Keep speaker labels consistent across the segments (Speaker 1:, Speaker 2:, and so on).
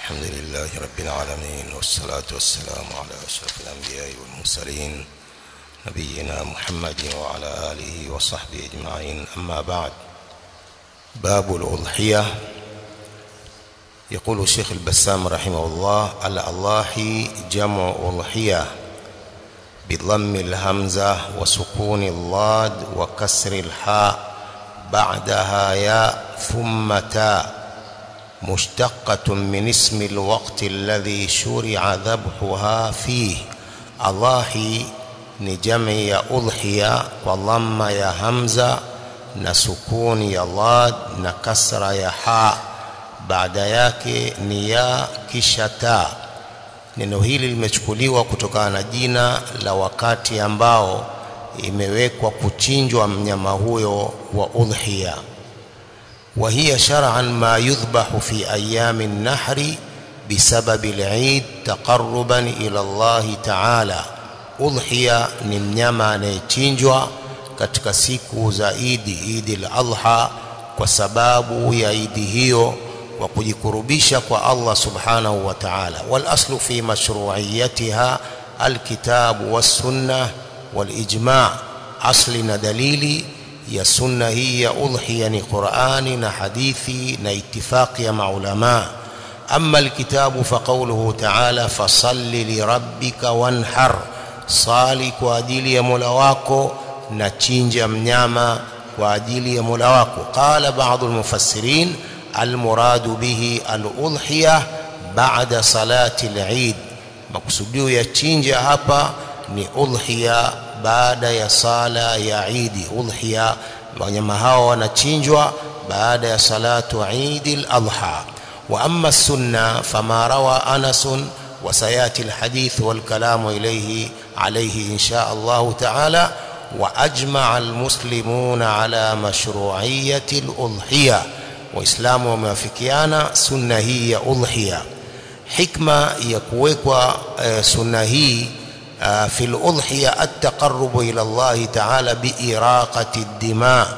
Speaker 1: الحمد لله رب العالمين والصلاة والسلام على أشرف الأنبياء والمرسلين نبينا محمد وعلى آله وصحبه أجمعين أما بعد باب الأضحية يقول الشيخ البسام رحمه الله الأضاحي جمع أضحية بضم الهمزة وسكون الضاد وكسر الحاء بعدها ياء ثم تاء مشتقة من اسم الوقت الذي شرع ذبحها فيه أضاحي ni jami ya udhiya kwa dhamma ya hamza na sukuni ya dhad na kasra ya ha baada yake ni ya kisha ta neno hili limechukuliwa kutokana na jina la wakati ambao imewekwa kuchinjwa mnyama huyo wa udhiya وهي شرعا ما يذبح في أيام النحر بسبب العيد تقربا إلى الله تعالى udhiya ni mnyama anayechinjwa katika siku za idi idi al-adha kwa sababu ya idi hiyo kwa kujikurubisha kwa Allah subhanahu wa ta'ala wal aslu fi mashru'iyatiha alkitabu was-sunnah wal-ijma' asli na dalili ya sunna hii ya udhiya ni Qur'ani na hadithi na itifaqi ya maulama amma alkitabu fa qawluhu ta'ala fasalli li rabbika wanhar sali kwa ajili ya Mola wako na chinja mnyama kwa ajili ya Mola wako qala baadhi almufassirin almuradu bihi aludhiya ba'da salati al-eid maksudio ya chinja hapa ni udhiya baada ya sala ya Eid udhiya wanyama hao wanachinjwa baada ya salatu Eid al-adha wa amma sunna fama rawa Anas وسياتي الحديث والكلام اليه عليه ان شاء الله تعالى واجمع المسلمون على مشروعيه الاضحيه واسلام وموافقيانا سنه هي اضحيه حكمه يكوكوا سنه هي في الاضحيه التقرب الى الله تعالى باراقه الدماء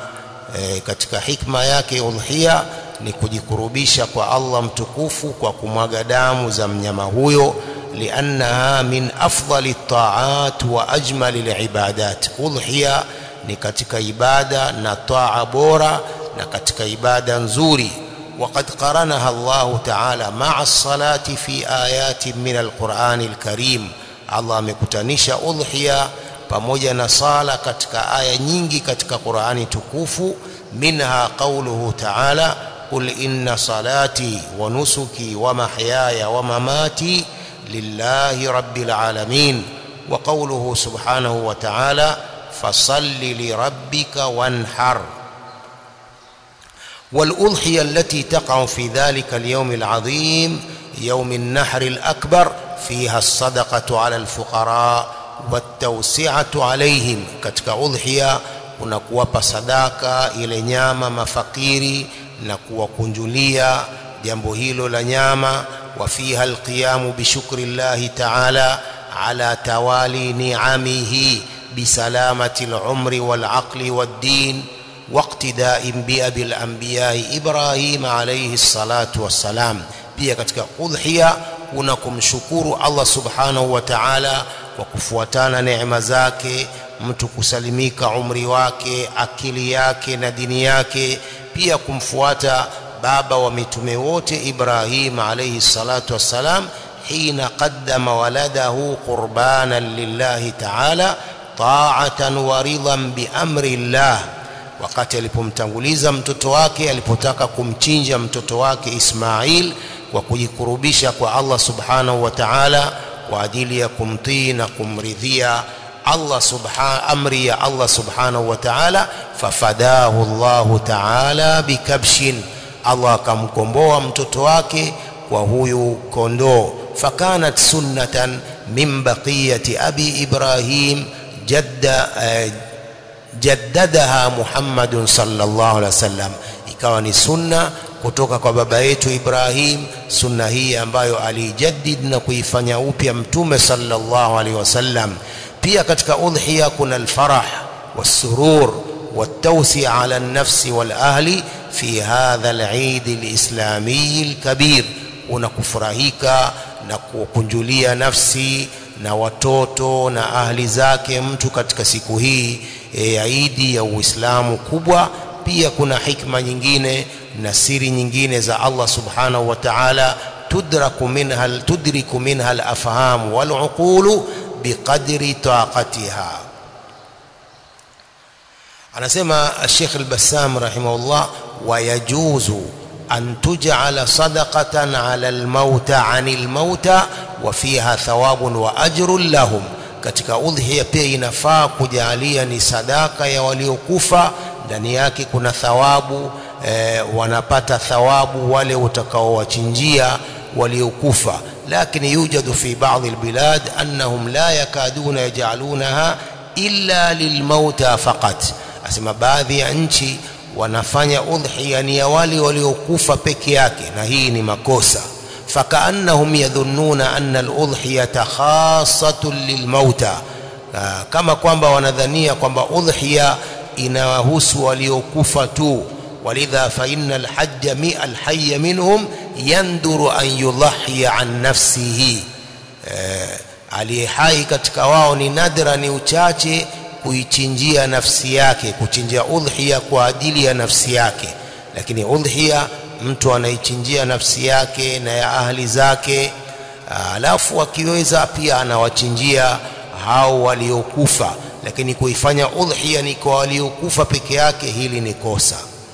Speaker 1: katika hikma yake udhiya ni kujikurubisha kwa Allah mtukufu kwa kumwaga damu za mnyama huyo liannaha min afdali taat wa ajmali libadat udhiya ni katika ibada na taa bora na katika ibada nzuri وقد قرنها الله تعالى مع الصلاة في آيات من القرآن الكريم الله amekutanisha udhiya pamoja na sala katika aya nyingi katika Qur'ani tukufu minha qawluhu ta'ala قل إن صلاتي ونسكي ومحياي ومماتي لله رب العالمين وقوله سبحانه وتعالى فصل لربك وانحر والأضحية التي تقع في ذلك اليوم العظيم يوم النحر الأكبر فيها الصدقة على الفقراء والتوسعة عليهم كتك أضحية unakuwapa sadaka ile nyama mafakiri na kuwakunjulia jambo hilo la nyama wa fiha alqiyamu bishukri llahi ta'ala ala tawali ni'amihi bisalamati al'umri wal'aqli wad-din waqtida'in bi abil anbiya'i Ibrahim alayhi salatu wassalam pia katika udhiya kuna kumshukuru Allah subhanahu wa ta'ala kwa kufuatana neema zake mtu kusalimika umri wake akili yake na dini yake pia kumfuata baba wa mitume wote Ibrahim alayhi salatu wassalam hina qaddama waladahu qurbanan lillahi ta'ala ta'atan wa ridan bi amri Allah wakati alipomtanguliza mtoto wake alipotaka kumchinja mtoto wake Ismail kwa kujikurubisha kwa Allah subhanahu wa ta'ala kwa ajili ya kumtii na kumridhia Allah subhanahu amri ya Allah subhanahu wa ta'ala fafadahu Allah ta'ala bikabshin Allah akamkomboa mtoto wake kwa huyu kondoo fakanat sunnatan min baqiyati abi Ibrahim jadda jaddadaha Muhammadun sallallahu alaihi wasallam ikawa ni sunna kutoka kwa baba yetu Ibrahim sunna hii ambayo alijaddid na kuifanya upya mtume sallallahu alaihi wasallam pia katika udhiya kuna alfarah wasurur والتوسع على النفس والأهل في هذا العيد الإسلامي الكبير unakufurahika na kukunjulia nafsi na watoto na ahli zake mtu katika siku hii ya e, Idi ya Uislamu kubwa. Pia kuna hikma nyingine na siri nyingine za Allah subhanahu wa ta'ala tudraku minha tudriku minha al-afham wal-uqulu biqadri taqatiha. Anasema Sheikh al-Bassam rahimahullah, wa yajuzu an tuj'ala sadaqatan 'ala al-mauta 'anil mauta wa fiha thawabun wa ajrun lahum, katika udhiya pia inafaa kujalia ni sadaka ya waliokufa, ndani yake kuna thawabu e, wanapata thawabu wale utakaowachinjia waliokufa. Lakini yujadu fi baadhi albilad annahum la yakaduna yaj'alunaha illa lilmauta faqat, asema baadhi ya nchi wanafanya udhiya ni ya wale waliokufa peke yake, na hii ni makosa fakaannahum yadhunnuna anna al-udhiyata khassatun lilmauta, kama kwamba wanadhania kwamba udhiya inawahusu waliokufa tu. Walidha fa inna alhajja mi alhayya minhum yanduru an yudhiya an nafsihi, aliye hai katika wao ni nadra, ni uchache kuichinjia nafsi yake, kuchinjia udhiya kwa ajili ya nafsi yake, lakini udhiya mtu anaichinjia nafsi yake na ya ahli zake, alafu akiweza pia anawachinjia hao waliokufa, lakini kuifanya udhiya ni kwa waliokufa peke yake, hili ni kosa.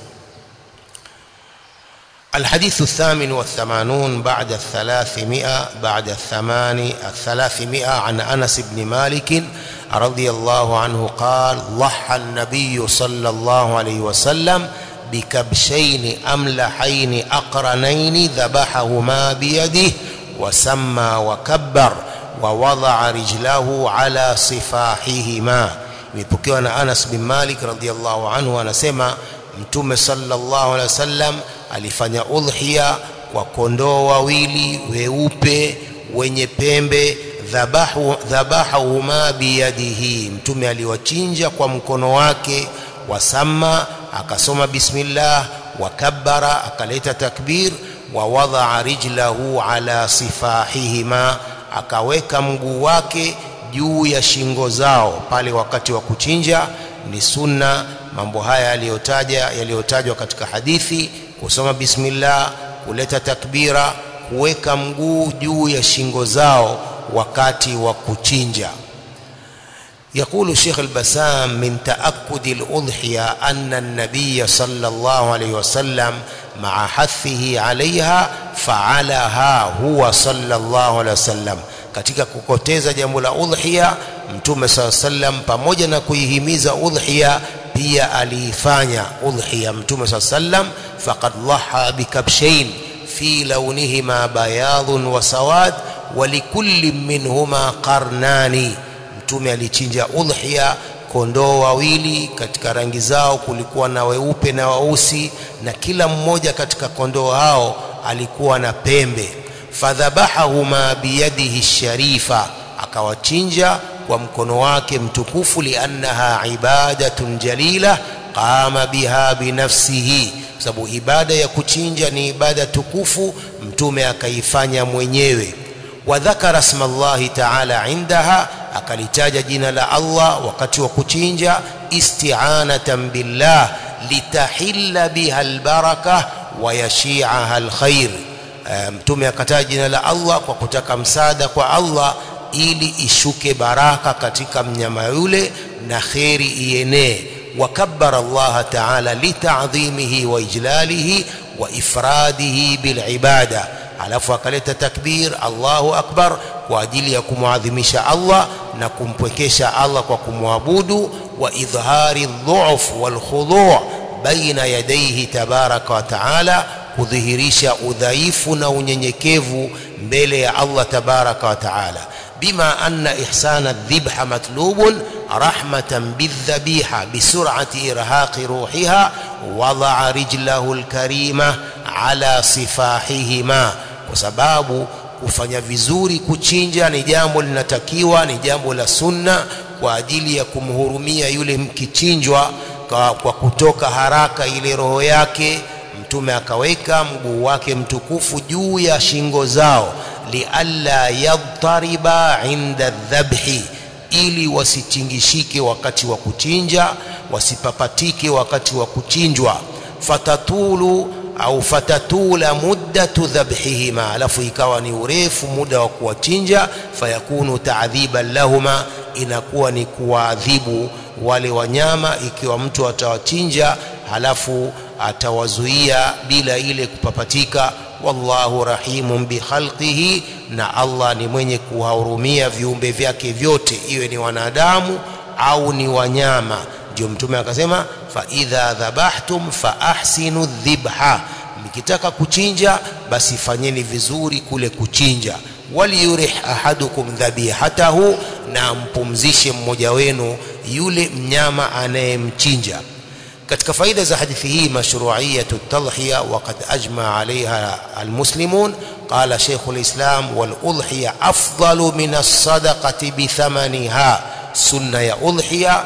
Speaker 1: الحديث الثامن والثمانون بعد الثلاثمائة بعد الثمان الثلاثمائة عن أنس بن مالك رضي الله عنه قال ضحى النبي صلى الله عليه وسلم بكبشين أملحين أقرنين ذبحهما بيده وسمى وكبر ووضع رجله على صفاحهما imepokewa na Anas bin Malik radhiallahu anhu anasema Mtume sallallahu alaihi wasallam alifanya udhiya kwa kondoo wawili weupe wenye pembe dhabahu dhabahahuma biyadihi, Mtume aliwachinja kwa mkono wake, wasama akasoma bismillah, wakabbara akaleta takbir, wa wadaa rijlahu ala sifahihima, akaweka mguu wake juu ya shingo zao pale wakati wa kuchinja. Ni sunna mambo haya yaliyotaja yaliyotajwa katika hadithi, kusoma bismillah, kuleta takbira, kuweka mguu juu ya shingo zao wakati wa kuchinja. يقول شيخ البسام من تأكد الأضحية أن النبي صلى الله عليه وسلم مع حثه عليها فعلها هو صلى الله عليه وسلم katika kukoteza jambo la udhiya mtume saa sallam pamoja na kuihimiza udhiya pia aliifanya udhiya mtume saa sallam faqad dhaha bikabshain fi launihima bayadun wa sawad wa likulli minhuma qarnani mtume alichinja udhiya kondoo wawili katika rangi zao kulikuwa na weupe na weusi na kila mmoja katika kondoo hao alikuwa na pembe fadhabahahuma biyadihi sharifa akawachinja kwa mkono wake mtukufu liannaha ibadatun jalila qama biha binafsihi sababu ibada ya kuchinja ni ibada tukufu mtume akaifanya mwenyewe wadhakara sma llahi taala indaha akalitaja jina la Allah wakati wa kuchinja isti'anatan billah litahilla biha albaraka wa yashi'aha alkhair mtume akataja jina la Allah kwa kutaka msaada kwa Allah ili ishuke baraka katika mnyama yule na kheri ienee wakabbara Allah ta'ala lita'dhimihi wa ijlalihi wa ifradihi bilibada alafu akaleta takbir Allahu akbar kwa ajili ya kumwadhimisha Allah na kumpwekesha Allah kwa kumwabudu wa idhhari dhuf wal khudu' baina yadayhi tabaraka wa taala kudhihirisha udhaifu na unyenyekevu mbele ya Allah tabaraka wa taala bima anna ihsana dhibha matlubun rahmatan bidhabiha bisur'ati irhaqi ruhiha wada'a rijlahu alkarima ala sifahihima kwa sababu kufanya vizuri kuchinja ni jambo linatakiwa ni jambo la sunna kwa ajili ya kumhurumia yule mkichinjwa kwa, kwa kutoka haraka ile roho yake mtume akaweka mguu wake mtukufu juu ya shingo zao lialla yadtariba inda dhabhi ili wasitingishike wakati wa kuchinja wasipapatike wakati wa kuchinjwa fatatulu au fatatula muddatu dhabhihima alafu ikawa ni urefu muda wa kuwachinja fayakunu taadhiban lahuma inakuwa ni kuwaadhibu wale wanyama ikiwa mtu atawachinja halafu atawazuia bila ile kupapatika wallahu rahimun bikhalqihi na Allah ni mwenye kuwahurumia viumbe vyake vyote iwe ni wanadamu au ni wanyama ndio mtume akasema fa idha dhabahtum fa ahsinu dhibha mkitaka kuchinja basi fanyeni vizuri kule kuchinja waliyurih ahadukum dhabihatahu na mpumzishe mmoja wenu yule mnyama anayemchinja katika faida za hadithi hii mashru'iyatu tadhhiya waqad ajma 'alayha almuslimun qala shaykh alislam wal udhiya afdalu min as-sadaqati bi thamaniha sunna ya udhiya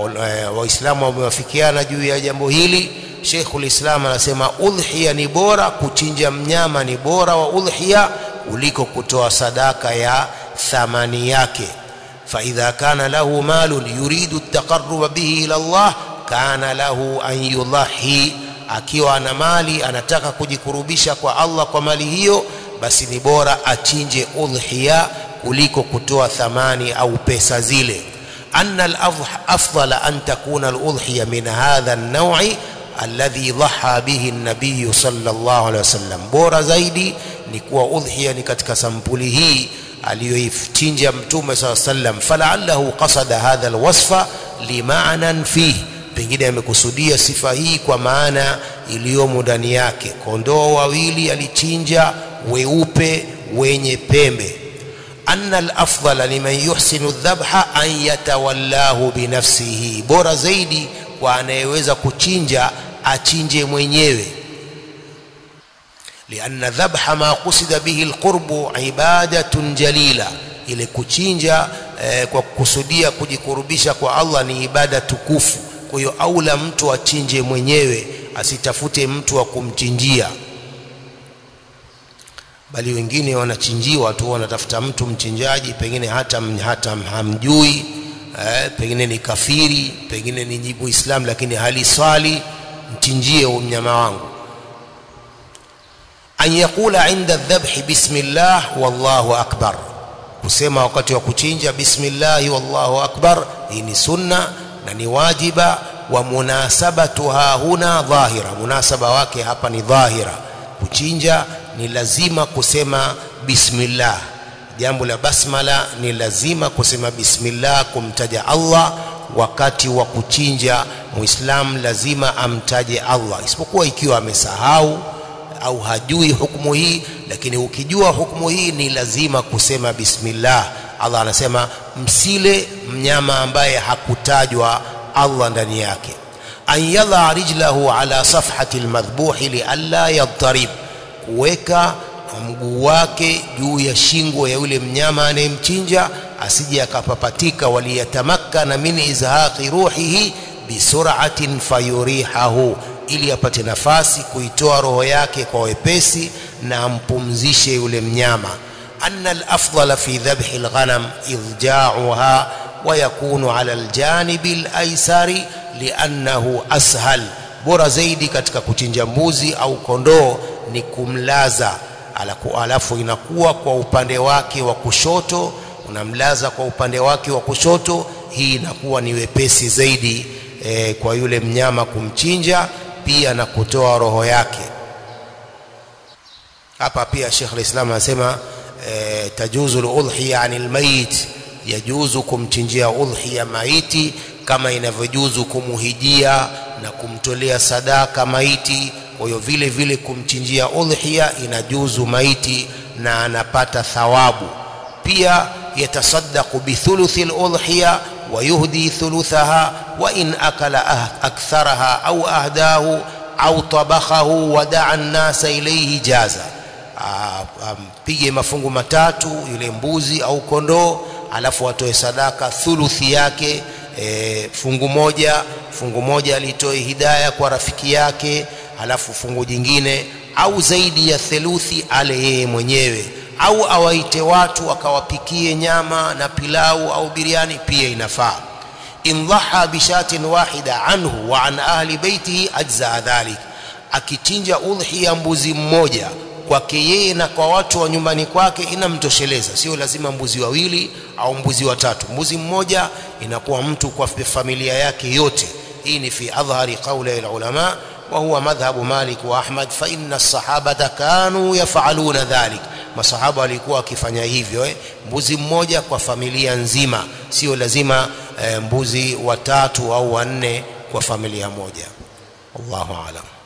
Speaker 1: waislamu wamewafikiana juu ya jambo hili Sheikh ulislam anasema udhiya ni bora kuchinja mnyama ni bora wa udhiya kuliko kutoa sadaka ya thamani yake fa idha kana lahu malun yuridu at-taqarruba bihi ila Allah kana lahu an yudhahi akiwa ana mali anataka kujikurubisha kwa Allah kwa mali hiyo basi ni bora achinje udhiya kuliko kutoa thamani au pesa zile anna al-afdal an takuna al-udhiya min hadha an-naw'i alladhi dhaha bihi an-nabiy sallallahu alayhi wasallam bora zaidi ni kuwa udhiya ni katika sampuli hii aliyoichinja mtume sallallahu alayhi wasallam fala'allahu qasada hadha al-wasfa lima'nan fihi pengine amekusudia sifa hii kwa maana iliyomo ndani yake kondoo wawili alichinja weupe wenye pembe anna al-afdala liman yuhsinu dhabha an yatawallahu binafsihi bora zaidi kwa anayeweza kuchinja achinje mwenyewe لأن ذبح ما قصد به القرب عبادة جليلة ile kuchinja eh, kwa kukusudia kujikurubisha kwa Allah ni ibada tukufu kwa hiyo aula mtu achinje mwenyewe asitafute mtu wa kumchinjia bali wengine wanachinjiwa tu wanatafuta mtu mchinjaji pengine hata hata hamjui eh, pengine ni kafiri pengine ni jibu Islam lakini hali swali mchinjie mnyama wangu an yakula inda dhabhi bismillah wallahu akbar kusema wakati wa kuchinja bismillah wallahu akbar hii ni sunna na ni wajiba wa munasabatuha huna dhahira munasaba wake hapa ni dhahira kuchinja ni lazima kusema bismillah jambo la basmala ni lazima kusema bismillah kumtaja Allah wakati wa kuchinja muislam lazima amtaje Allah isipokuwa ikiwa amesahau au hajui hukumu hii lakini ukijua hukumu hii ni lazima kusema bismillah Allah anasema msile mnyama ambaye hakutajwa Allah ndani yake an yadha rijlahu ala safhati almadhbuhi li alla yadtarib kuweka mguu wake juu ya shingo ya yule mnyama anayemchinja asije akapapatika waliyatamakkana min izhaqi ruhihi bisur'atin fayurihahu ili apate nafasi kuitoa roho yake kwa wepesi na ampumzishe yule mnyama anna al-afdala fi dhabhi al-ghanam idja'uha wa yakunu 'ala al-janibi al-aysari li'annahu ashal bora zaidi katika kuchinja mbuzi au kondoo ni kumlaza alafu inakuwa kwa upande wake wa kushoto unamlaza kwa upande wake wa kushoto hii inakuwa ni wepesi zaidi e, kwa yule mnyama kumchinja pia na kutoa roho yake hapa pia Sheikh al-Islam anasema e, tajuzu al-udhiya anil mayit yajuzu kumchinjia udhiya maiti kama inavyojuzu kumuhijia na kumtolea sadaka maiti kwa hiyo vile vile kumchinjia udhiya inajuzu maiti na anapata thawabu pia yatasaddaqu bithuluthi al-udhiya ويهدي ثلثها وإن أكل أكثرها أو أهداه أو طبخه ودعا الناس إليه جازا mpige mafungu matatu yule mbuzi au kondoo alafu atoe sadaka thuluthi yake e, fungu moja fungu moja alitoe hidaya kwa rafiki yake halafu fungu jingine au zaidi ya theluthi ale yeye mwenyewe au awaite watu akawapikie nyama na pilau au biriani pia inafaa in dhaha bishatin wahida anhu wa an ahli baitihi ajza dhalik akichinja udhiya mbuzi mmoja kwake yeye na kwa watu wa nyumbani kwake inamtosheleza sio lazima mbuzi wawili au mbuzi watatu mbuzi mmoja inakuwa mtu kwa familia yake yote hii ni fi adhhari qawli alulama wa huwa madhhabu Malik wa Ahmad fa inna as-sahabata kanu yaf'aluna dhalik masahaba walikuwa wakifanya hivyo eh? mbuzi mmoja kwa familia nzima sio lazima eh, mbuzi watatu au wanne kwa familia moja Allahu a'lam